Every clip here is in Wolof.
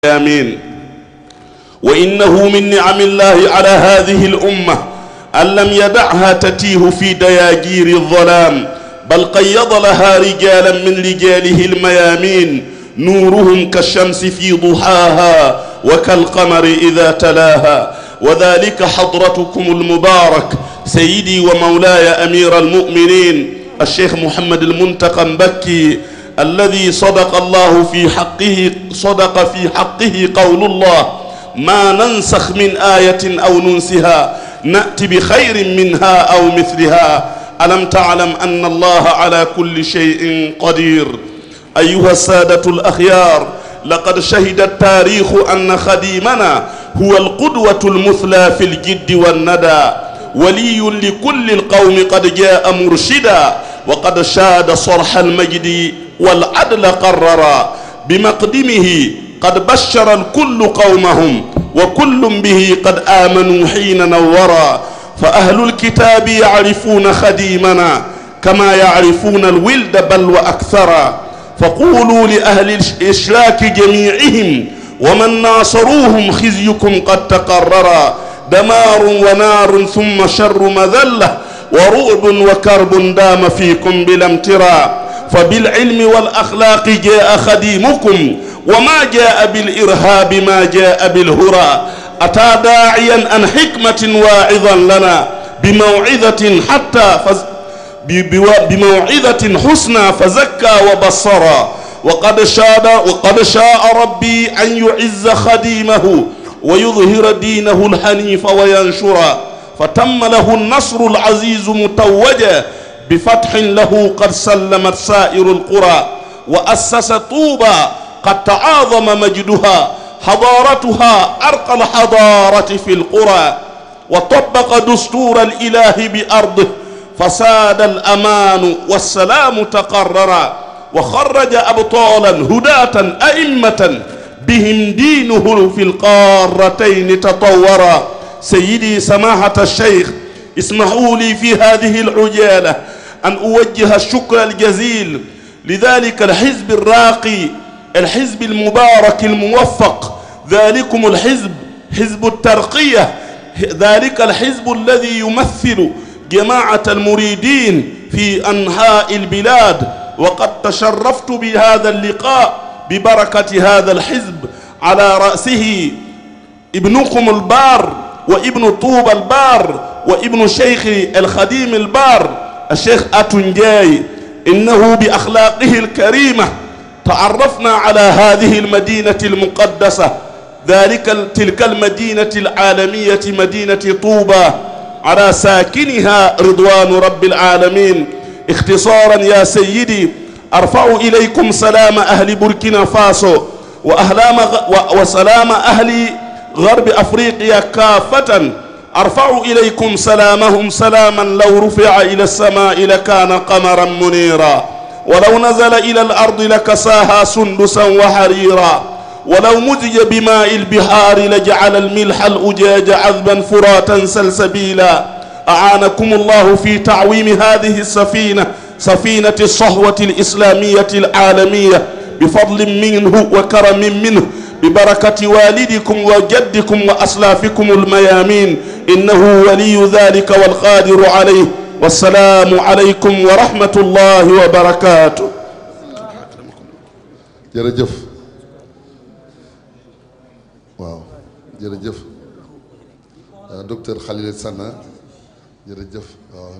آمين وإنه من نعم الله على هذه الأمة أن لم يدعها تتيه في دياجير الظلام بل قيض لها رجالا من رجاله الميامين نورهم كالشمس في ضحاها وكالقمر إذا تلاها وذلك حضرتكم المبارك سيدي ومولاي أمير المؤمنين الشيخ محمد المنتقى مبكي الذي صدق الله في حقه صدق في حقه قول الله ما ننسخ من آية أو ننسها نأتي بخير منها أو مثلها ألم تعلم أن الله على كل شيء قدير أيها السادة الأخيار لقد شهد التاريخ أن خديمنا هو القدوة المثلى في الجد والندى ولي لكل القوم قد جاء مرشدا وقد شاد صرح المجد والعدل قررا بمقدمه قد بشر الكل قومهم وكل به قد آمنوا حين نورا فأهل الكتاب يعرفون خديمنا كما يعرفون الولد بل وأكثرا فقولوا لأهل الإشراك جميعهم ومن ناصروهم خزيكم قد تقررا دمار ونار ثم شر مذلة ورعب وكرب دام فيكم بلا امترا فبالعلم والأخلاق جاء خديمكم وما جاء بالإرهاب ما جاء بالهرى أتى داعيا عن حكمة واعظا لنا بموعظة حتى فز بموعظة حسنى فزكى وبصرا وقد شاد وقد شاء ربي أن يعز خديمه ويظهر دينه الحنيف وينشرا فتم له النصر العزيز متوجا بفتح له قد سلمت سائر القرى وأسس طوبى قد تعاظم مجدها حضارتها أرقى الحضارة في القرى وطبق دستور الإله بأرضه فساد الأمان والسلام تقررا وخرج أبطالا هداة أئمة بهم دينه في القارتين تطورا سيدي سماحة الشيخ اسمحوا لي في هذه العجالة أن أوجه الشكر الجزيل لذلك الحزب الراقي الحزب المبارك الموفق ذلكم الحزب حزب الترقية ذلك الحزب الذي يمثل جماعة المريدين في أنحاء البلاد وقد تشرفت بهذا اللقاء ببركة هذا الحزب على رأسه ابنكم البار وابن طوب البار وابن شيخ الخديم البار الشيخ أتنجاي إنه بأخلاقه الكريمة تعرفنا على هذه المدينة المقدسة ذلك تلك المدينة العالمية مدينة طوبى على ساكنها رضوان رب العالمين اختصارا يا سيدي أرفع إليكم سلام أهل بوركينا فاسو وأهلام وسلام أهل غرب أفريقيا كافة أرفع إليكم سلامهم سلاما لو رفع إلى السماء لكان قمرا منيرا ولو نزل إلى الأرض لكساها سندسا وحريرا ولو مزج بماء البحار لجعل الملح الأجاج عذبا فراتا سلسبيلا أعانكم الله في تعويم هذه السفينة سفينة الصهوة الإسلامية العالمية بفضل منه وكرم منه ببركة والدكم وجدكم وأسلافكم الميامين إنه ولي ذلك والقادر عليه والسلام عليكم ورحمة الله وبركاته jërëjëf waaw jërëjëf docteur Khalil Sana jërëjëf waaw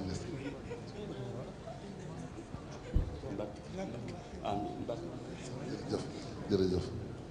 jërëjëf jërëjëf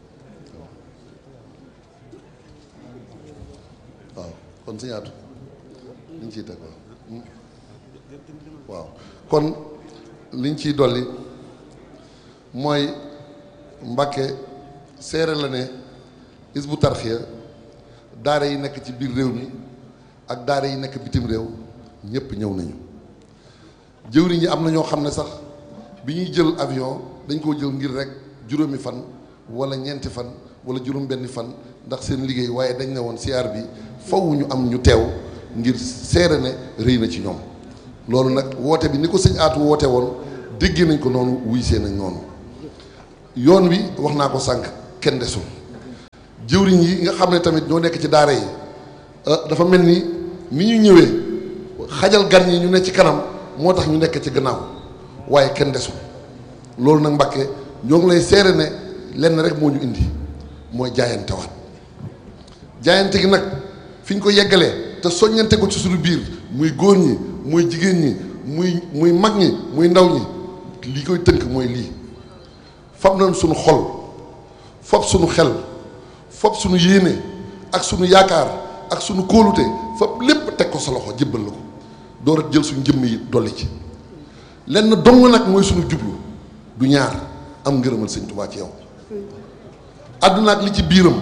waaw kon si ñaatu liñ ciy teg waaw waaw kon liñ ciy dolli mooy Mbàkke seere la ne Hizbut Tarqiyyah daara yi nekk ci biir réew mi ak daara yi nekk bitim réew ñëpp ñëw nañu jëwriñ yi am na ñoo xam ne sax bi ñuy jël avion dañ koo jël ngir rek juróomi fan wala ñeenti fan wala juróom benni fan ndax seen liggéey waaye dañ ne woon siyaar bi faw ñu am ñu teew ngir seere ne rëy na ci ñoom loolu nag woote bi ni ko sëñ aatu woote woon dégg nañ ko noonu wuy see nañ noonu yoon wi wax naa ko sànq kenn desul jëwriñ yi nga xam ne tamit ñoo nekk ci daara yi dafa mel ni ni ñu ñëwee xajal gan yi ñu ne ci kanam moo tax ñu nekk ci gannaaw waaye kenn desul loolu nag Mbàkke ñoo ngi lay seere ne lenn rek moo ñu indi mooy jaayante waat jaayante gi nag fi ñu ko yeggalee te soññante ko ci suñu biir muy góor ñi muy jigéen ñi muy muy mag ñi muy ndaw ñi li koy tënk mooy lii fab nañ suñu xol fab suñu xel fab suñu yéene ak suñu yaakaar ak suñu kóolute fab lépp teg ko sa loxo jébbal la ko door a jël suñu jëmm yi dolli ci lenn dong nag mooy suñu jublu du ñaar am ngërëmal sëñ Tuubaa ci yow àdduna ak li ci biiram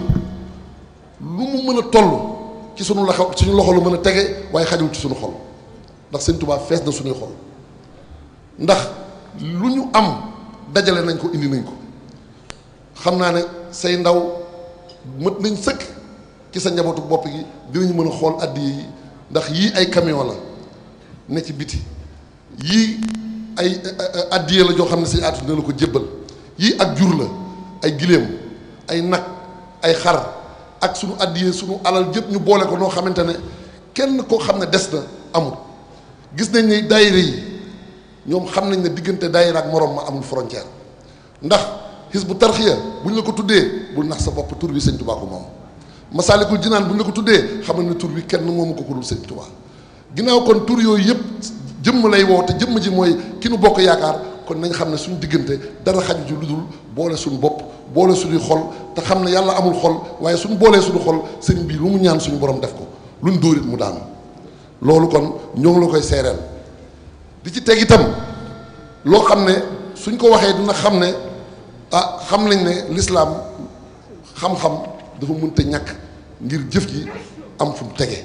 lu mu mën a toll ci suñu loxo suñu loxo la mën a tege waaye xajul ci suñu xol ndax sëñ Tuubaa fees na suñuy xol ndax lu ñu am dajale nañ ko indi nañ ko xam naa ne say ndaw mët nañ sëkk ci sa njabootu bopp gi dinañ mën a xool addi yi ndax yii ay camion la ne ci biti yii ay addiye la joo xam ne say aatu dina la ko jébbal yii ak jur la ay giléem ay nag ay xar ak sunu addiye sunu alal jëpp ñu boole ko noo xamante ne kenn koo xam ne des na amul gis nañ ne daayira yi ñoom xam nañ ne diggante daayira ak morom ma amul frontière ndax xis bu tarxiya bu ñu la ko tuddee bul nax sa bopp tur bi sëñ Tuubaa ko moom masaalikul jinaan bu ñu la ko tuddee xamal ne tur bi kenn moomu ko ko dul sëñ Tuubaa ginnaaw kon tur yooyu yëpp jëmm lay woo te jëmm ji mooy ki nu bokk yaakaar kon nañ xam ne suñu diggante dara xaju ci lu dul boole suñu bopp boole suñuy xol te xam ne yàlla amul xol waaye suñu boolee suñu xol sëñ bi lu mu ñaan suñu borom def ko luñ dóorit mu daanu loolu kon ñoo ngi la koy seereel di ci teg itam loo xam ne suñ ko waxee dina xam ne ah xam nañ ne lislaam xam-xam dafa mënta ñàkk ngir jëf ji am fu mu tege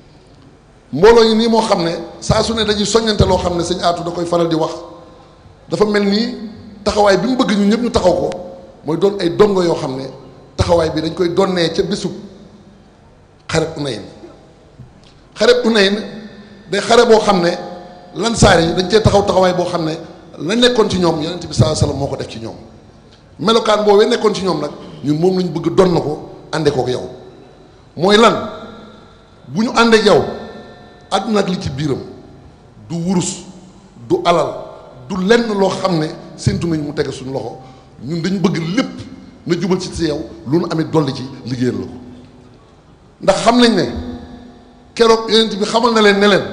mbooloo yi nii moo xam ne saa su ne dañuy soññante loo xam ne sëñ aatu da koy faral di wax dafa mel nii taxawaay bi mu bëgg ñu ñëpp ñu taxaw ko mooy doon ay dongo yoo xam ne taxawaay bi dañ koy donnee ca bésub xareb Unayn xareb Unayn day xare boo xam ne lansaar yi dañ cee taxaw taxawaay boo xam ne la nekkoon ci ñoom yonent bi sallallahu alayhi wasallam moo ko def ci ñoom melokaan boobee nekkoon ci ñoom nag ñun moom lañ bëgg donn ko ànde kook yow mooy lan bu ñu àndeek yow àdduna ak li ci biiram du wurus du alal du lenn loo xam ne séntu nañ mu tege suñu loxo ñun dañ bëgg lépp na jubal ci si yow lu nu amee dolli ci liggéeyal la ko ndax xam nañ ne keroog yonent bi xamal na leen ne leen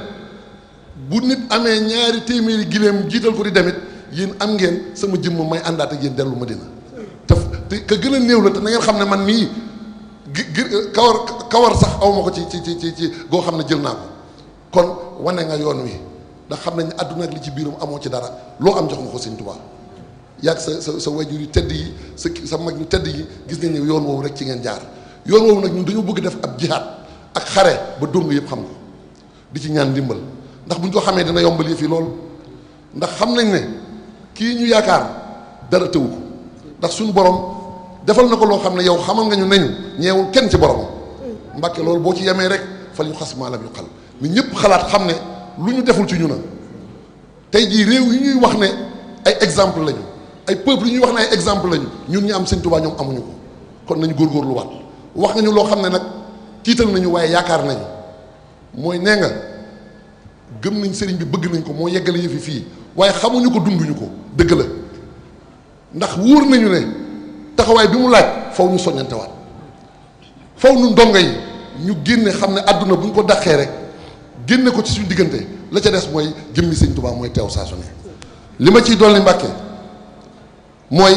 bu nit amee ñaari téeméeri giléem jiital ko di demit yéen am ngeen sama jëmm may àndaat ak yéen dellu Madina te te ka gën a néew la te na ngeen xam ne man mii gi gi kawar kawar sax aw ma ko ci ci ci ci ci goo xam ne jël naa ko kon wane nga yoon wi ndax xam nañ ne àdduna ak li ci biiram amoo ci dara loo am jox nga ko Sëñ Tuubaa yàgg sa sa sa wajur yu tedd yi sa sa mag ñu tedd yi gis nañ ne yoon woowu rek ci ngeen jaar yoon woowu nag ñun dañoo bëgg def ab jihaad ak xare ba dong yëpp xam ko di ci ñaan ndimbal ndax bu ñu ko xamee dina yombal yëf yi lool ndax xam nañ ne kii ñu yaakaar dara tëwu ko ndax suñu borom defal na ko loo xam ne yow xamal nga ñu neñu ñeewul kenn ci borom mbàkke loolu boo ci yemee rek fal yu xas maalam yu xal ni ñëpp xalaat xam ne lu ñu deful ci ñu na tey jii réew yi ñuy wax ne ay exemple lañu ay peuple yi ñuy wax ne ay exemple lañu ñun ñu am sëñ Tuubaa ñoom amuñu ko kon nañu góorgóorlu waat wax nga ñu loo xam ne nag tiital nañu waaye yaakaar nañu mooy nee nga gëm nañ sëriñ bi bëgg nañ ko moo yeggale yëfi fii waaye xamuñu ko dunduñu ko dëgg la ndax wóor nañu ne taxawaay bi mu laaj faw ñu soññante waat faw ñu ndongo yi ñu génne xam ne àdduna bu ñu ko dàqee rek génne ko ci suñu diggante la ca des mooy jëmmi sëñ Tuubaa mooy teew saa su ne li ma ciy dolli Mbàkke mooy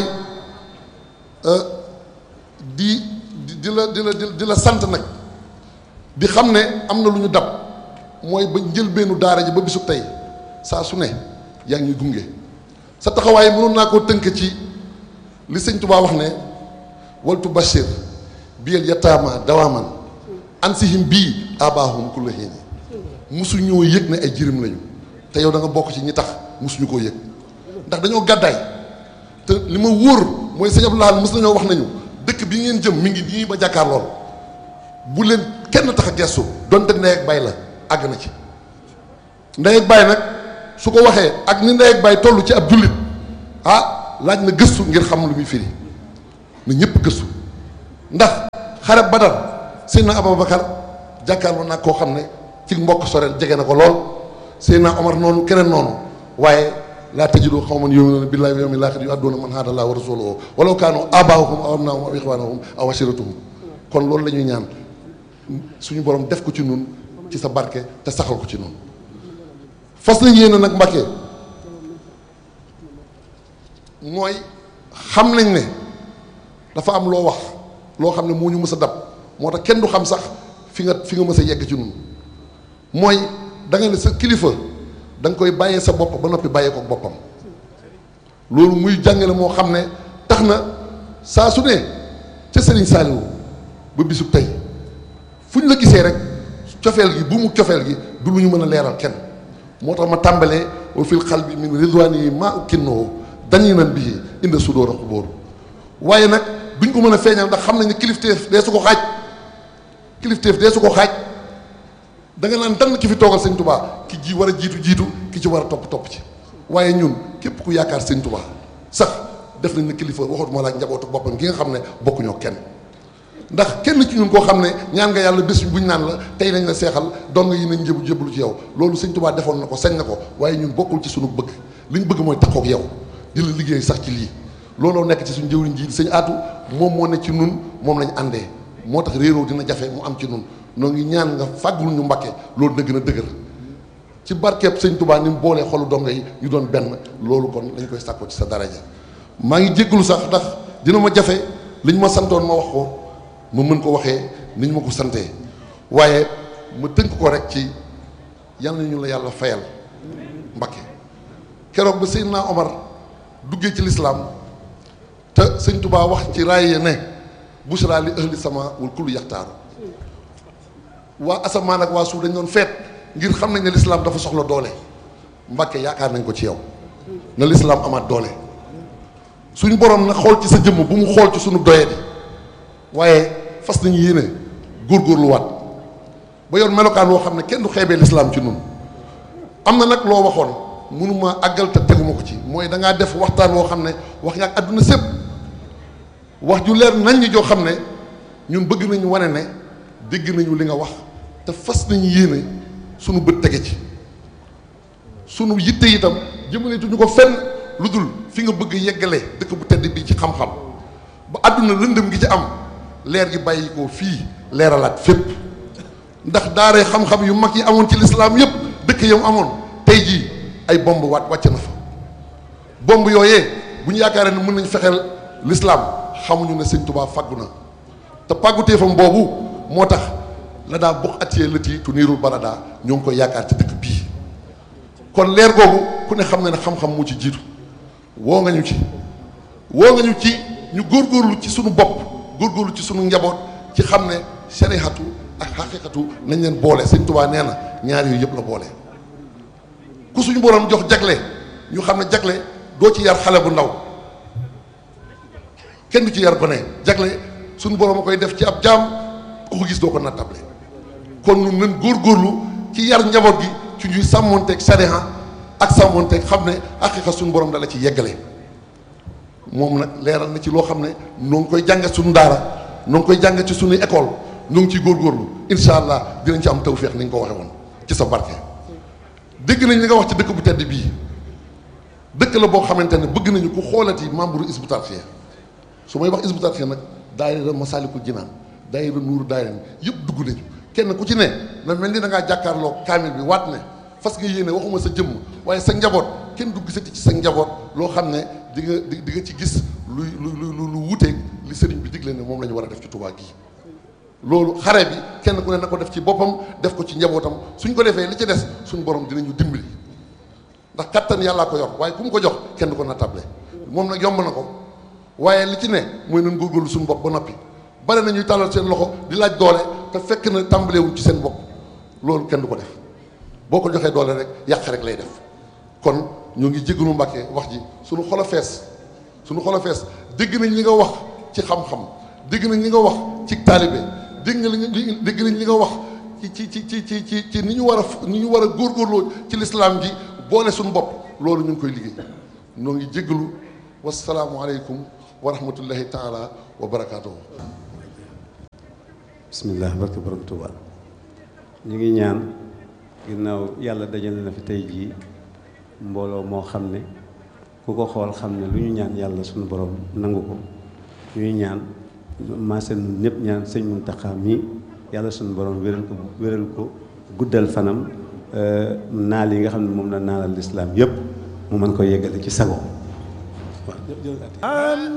di di la di la di la sant nag di xam ne am na lu ñu dab mooy ba njëlbeenu daara ji ba bisu tey saa su ne yaa ngi ñuy gunge sa taxawaay mënoon naa koo tënk ci li sëñ Tuubaa wax ne waltu bashir biyel yataama dawaaman ansihim bii abaahum kulla hiini musu ñoo yëg ne ay jirim lañu te yow da nga bokk ci ñi tax musuñu koo yëg ndax dañoo gàddaay te li ma wóor mooy sëñ Abdou Lahad mos nañoo wax nañu dëkk bi ngeen jëm mi ngi nii ba jàkkaar lool bu leen kenn tax a gestu donte ndey ak bay la àgg na ci ndey ak bay nag su ko waxee ak ni ndey ak bay toll ci ab jullit ah laaj na gëstu ngir xam lu muy firi na ñëpp gëstu ndax xare badar Seydina Aboubacar jàkkaarloo nag koo xam ne ci mbokk soreel jege na ko lool Seydina Omar noonu keneen noonu waaye laa tajidu qawman yu'minuuna billaahi wal yawmil aaxiri yu'adduuna man haada llaaha wa rasuulahu walaw kaanu aabaa'ahum aw abnaa'ahum aw ixwaanahum aw ashiiratahum kon loolu la ñuy ñaan suñu borom def ko ci nun ci sa barke te saxal ko ci nun fas nañ yéene nag Mbàkke mooy xam nañ ne dafa am loo wax loo xam ne moo ñu mës a dab moo tax kenn du xam sax fi nga fi nga mës a yegg ci nun mooy da nga ne sa kilifa da nga koy bàyyee sa bopp ba noppi bàyyee ko boppam loolu muy jàngale moo xam ne tax na saa su ne ca Serigne Saliou ba bisub tey fu ñu la gisee rek cofeel gi bu mu cofeel gi du lu ñu mën a leeral kenn moo tax ma tàmbalee wa fil xalbi min ridwaan yi maa ukkinnoo dañuy nan bii inda sudóor a xubóor waaye nag duñ ko mën a feeñal ndax xam nañ ne kilifteef dee su ko xaaj kilifteef dee su ko xaaj da nga naan dann ki fi toogal sëñ tubaa ki ji war a jiitu jiitu ki ci war a topp topp ci waaye ñun képp ku yaakaar sëñ tubaa sax def nañ ne kilifa waxatuma la ak njabootu boppam gi nga xam ne bokkuñoo kenn ndax kenn ci ñun koo xam ne ñaan nga yàlla bés buñ naan la tey nañ la seexal doon nga yi nañ jëbu jëblu ci yow loolu sëñ tubaa defoon na ko sañ na ko waaye ñun bokkul ci suñu bëgg li ñu bëgg mooy takkook yow di la liggéey sax ci lii looloo nekk ci suñu jëwriñ ji sëñ aatu moom moo ne ci nun moom lañ àndee moo tax réeroo dina jafe mu am ci nun noo ngi ñaan nga fàggul ñu Mbàkke loolu na gën a dëgër ci barkeeb sëñ Tubaa ni mu boolee xolu donga yi ñu doon benn loolu kon dañ koy sàkko ci sa daraja maa ngi jéggalu sax ndax dina ma jafe li ñu ma santoon ma wax ko ma mën ko waxee ni ñu ma ko santee waaye ma tënk ko rek ci yal na ñu la yàlla fayal Mbàkke keroog ba Seydina Omar duggee ci lislaam te sëñ Tubaa wax ci raaya ne bushra li ahli sama wal kullu yaxtaaru waa asamaan ak waa suuf dañ doon feet ngir xam nañ ne lislaam dafa soxla doole Mbàkke yaakaar nañ ko ci yow na lislaam amaat doole suñu borom na xool ci sa jëmm bu mu xool ci suñu doye bi waaye fas nañu yéene góorgóorluwaat ba yor melokaan woo xam ne kenn du xeebee lislaam ci nun am na nag loo waxoon mënuma àggal te teguma ko ci mooy da ngaa def waxtaan woo xam ne wax nga ak àdduna sépp wax ju leer nañ ñi joo xam ne ñun bëgg nañu wane ne dégg nañu li nga wax te fas nañu yéene sunu bët tege ci sunu yitte itam jëmaleetuñu ko fenn lu dul fi nga bëgg yeggale dëkk bu tedd bii ci xam-xam ba àdduna lëndëm gi ci am leer gi bàyyi ko fii leeralaat fépp ndax daaree xam-xam yu mag yi amoon ci lislaam yépp dëkk yam amoon tey jii ay bomb waat wàcc na fa bomb yooyee bu ñu yaakaaree ne mën nañ fexeel lislaam xamuñu ne sëñ Tuubaa faggu na te pàgguteefam boobu moo tax la daa bokk atiyee lëti tu niirul barada ñoo ngi koy yaakaar ci dëkk bii kon leer googu ku ne xam na ne xam-xam moo ci jiitu woo nga ñu ci woo nga ñu ci ñu góorgóorlu ci sunu bopp góorgóorlu ci sunu njaboot ci xam ne sarixatu ak xaqiqatu nañ leen boole sëñ Tuubaa nee na ñaar yooyu yëpp la boole ku suñu borom jox jagle ñu xam ne jagle doo ci yar xale bu ndaw kenn du ci yar gone jagle suñu borom a koy def ci ab jaam ku ko gis doo ko nattable kon ñun nañ góorgóorlu ci yar njaboot gi ci ñuy sàmmonteeg sariha ak sàmmonteeg xam ne xaqiqa suñu borom dala ci yeggale moom nag leeral na ci loo xam ne noo ngi koy jànge suñu daara noo ngi koy jànge ci suñuy école noo ngi ciy góorgóorlu incha allah dinañ ci am tawféex ni nga ko waxe woon ci sa barke dégg nañ li nga wax ci dëkk bu tedd bii dëkk la boo xamante ne bëgg nañu ku xoolati membre Hizbut Tarqiyyah su may wax Hizbut Tarqiyyah nag daayira Masaalikul Jinaan daayira Nuuru daayira yëpp dugg nañu kenn ku ci ne na mel ni da ngaa jàkkaarloo kaamil bi waat ne fas nga yéene waxuma sa jëmm waaye sa njaboot kenn du gisati ci sa njaboot loo xam ne di nga di nga ci gis luy lu lu lu wuuteeg li sëriñ bi digle ne moom la ñu war a def ci Tuubaa gi loolu xare bi kenn ku ne na ko def ci boppam def ko ci njabootam suñ ko defee li ci des suñ borom dinañu dimbali ndax kattan yàllaa ko yor waaye ku mu ko jox kenn du ko nattable moom nag yomb na ko waaye li ci ne mooy nañ góorgóorlu suñu bopp ba noppi bare na ñuy tàllal seen loxo di laaj doole te fekk na tàmbalewuñ ci seen bopp loolu kenn du ko def boo ko joxee doole rek yàq rek lay def kon ñoo ngi jéggalu Mbàkke wax ji suñu xol a fees suñu xol a fees dégg nañ li nga wax ci xam-xam dégg nañ li nga wax ci taalibe dégg nga li dégg nañ li nga wax ci ci ci ci ci ci ci ni ñu war a ni ñu war a góorgóorloo ci lislaam ji boole suñu bopp loolu ñu ngi koy liggéey ñoo ngi jéggalu wasalaamualeykum wa rahmatullahi taala wa barakaatuhu bismillah barke borom Tuuba ñu ngi ñaan ginnaaw yàlla dajale na fi tey jii mbooloo moo xam ne ku ko xool xam ne lu ñu ñaan yàlla suñu borom nangu ko ñuy ñaan maase nun ñëpp ñaan sëñ Muntaxa mii yàlla suñu borom wéral ko wéral ko guddal fanam naal yi nga xam ne moom la naalal lislaam yëpp mu mën ko yeggale ci sago waaw